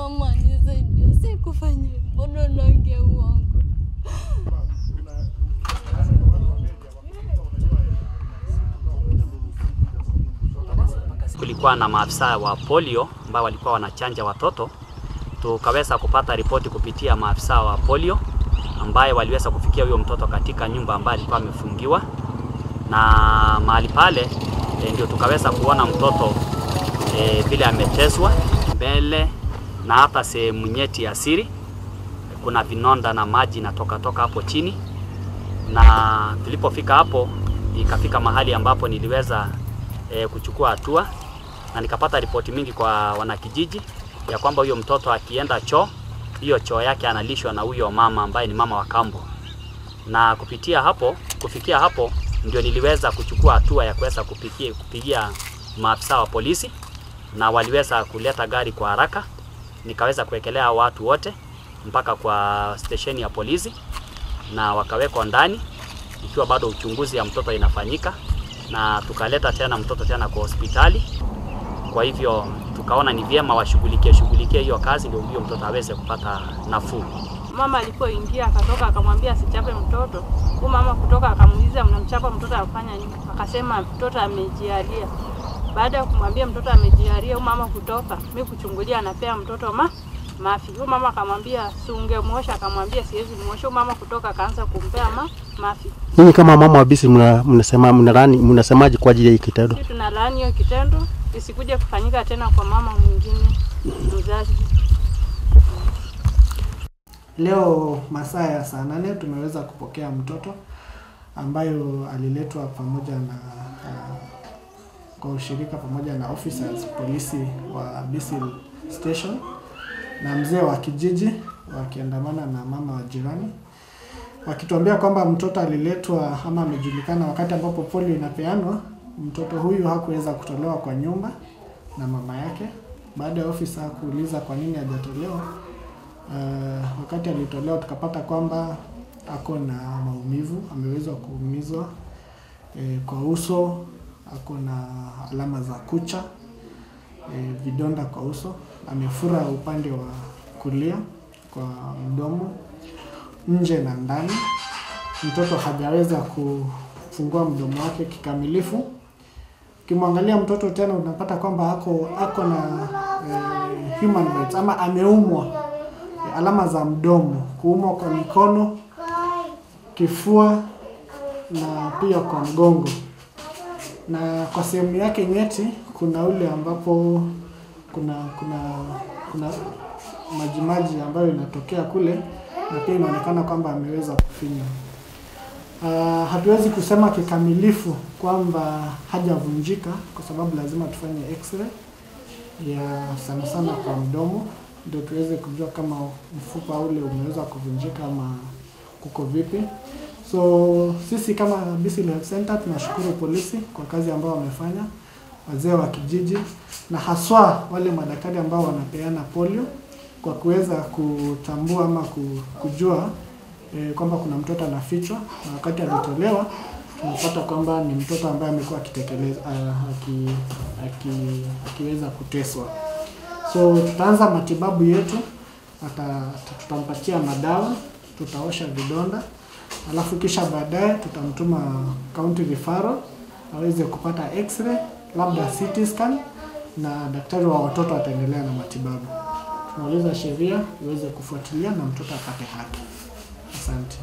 mama nisaidie, sikufanya hivyo, mbona naongea uongo? Kulikuwa na maafisa wa polio ambao walikuwa wanachanja watoto. Tukaweza kupata ripoti kupitia maafisa wa polio ambaye waliweza kufikia huyo mtoto katika nyumba ambayo alikuwa amefungiwa, na mahali pale e, ndio tukaweza kuona mtoto e, vile ameteswa mbele na hata sehemu nyeti ya siri, kuna vinonda na maji inatoka toka hapo chini, na tulipofika hapo ikafika mahali ambapo niliweza e, kuchukua hatua na nikapata ripoti mingi kwa wanakijiji ya kwamba huyo mtoto akienda choo, hiyo choo yake analishwa na huyo mama ambaye ni mama wa kambo, na kupitia hapo, kufikia hapo ndio niliweza kuchukua hatua ya kuweza kupigia, kupigia maafisa wa polisi na waliweza kuleta gari kwa haraka, nikaweza kuwekelea watu wote mpaka kwa stesheni ya polisi na wakawekwa ndani, ikiwa bado uchunguzi ya mtoto inafanyika, na tukaleta tena mtoto tena kwa hospitali. Kwa hivyo tukaona ni vyema washughulikie shughulikie hiyo kazi, ndio huyo mtoto aweze kupata nafuu. Mama alipoingia akatoka akamwambia asichape mtoto. Huyu mama kutoka akamuuliza mnamchapa mtoto afanya nini? Akasema mtoto amejialia. Baada ya kumwambia mtoto amejialia, huyu mama kutoka, mimi kuchungulia anapea mtoto ma mafi. Huyu mama akamwambia si ungemwosha, akamwambia siwezi muosha. Huyu mama kutoka akaanza kumpea ma mafi. Nyinyi kama mama wa Bisi mna- mnasema mnalani mnasemaje kwa ajili ya hii kitendo? Sisi tunalaani hiyo kitendo isikuje kufanyika tena kwa mama mwingine mzazi. Leo masaa ya saa nane tumeweza kupokea mtoto ambayo aliletwa pamoja na uh, kwa ushirika pamoja na officers polisi wa Bisil station na mzee wa kijiji wakiandamana na mama wa jirani wakituambia kwamba mtoto aliletwa ama amejulikana wakati ambapo polio inapeanwa. Mtoto huyu hakuweza kutolewa kwa nyumba na mama yake. Baada ya ofisa kuuliza kwa nini hajatolewa, Uh, wakati alitolewa tukapata kwamba ako na maumivu, ameweza kuumizwa eh, kwa uso, ako na alama za kucha eh, vidonda kwa uso, amefura upande wa kulia kwa mdomo, nje na ndani. Mtoto hajaweza kufungua mdomo wake kikamilifu. Ukimwangalia mtoto tena unapata kwamba ako ako na eh, human bites ama ameumwa alama za mdomo, kuumwa kwa mikono, kifua na pia kwa mgongo. Na kwa sehemu yake nyeti kuna ule ambapo kuna kuna kuna majimaji ambayo inatokea kule na pia inaonekana kwamba ameweza kufinywa. Uh, hatuwezi kusema kikamilifu kwamba hajavunjika kwa sababu lazima tufanye x-ray ya sana sana kwa mdomo ndio tuweze kujua kama mfupa ule umeweza kuvunjika ama kuko vipi. So sisi kama Bisi Health Center tunashukuru polisi kwa kazi ambayo wamefanya, wazee wa kijiji na haswa wale madaktari ambao wanapeana polio kwa kuweza kutambua ama ku- kujua eh, kwamba kuna mtoto anafichwa na wakati alitolewa tunapata kwamba ni mtoto ambaye amekuwa akitekeleza uh, aki, aki, akiweza kuteswa. So tutaanza matibabu yetu, ata, tutampatia madawa, tutaosha vidonda, alafu kisha baadaye tutamtuma county referral aweze kupata x-ray, labda CT scan na daktari wa watoto ataendelea na matibabu. Tunauliza sheria iweze kufuatilia na mtoto apate haki. Asante.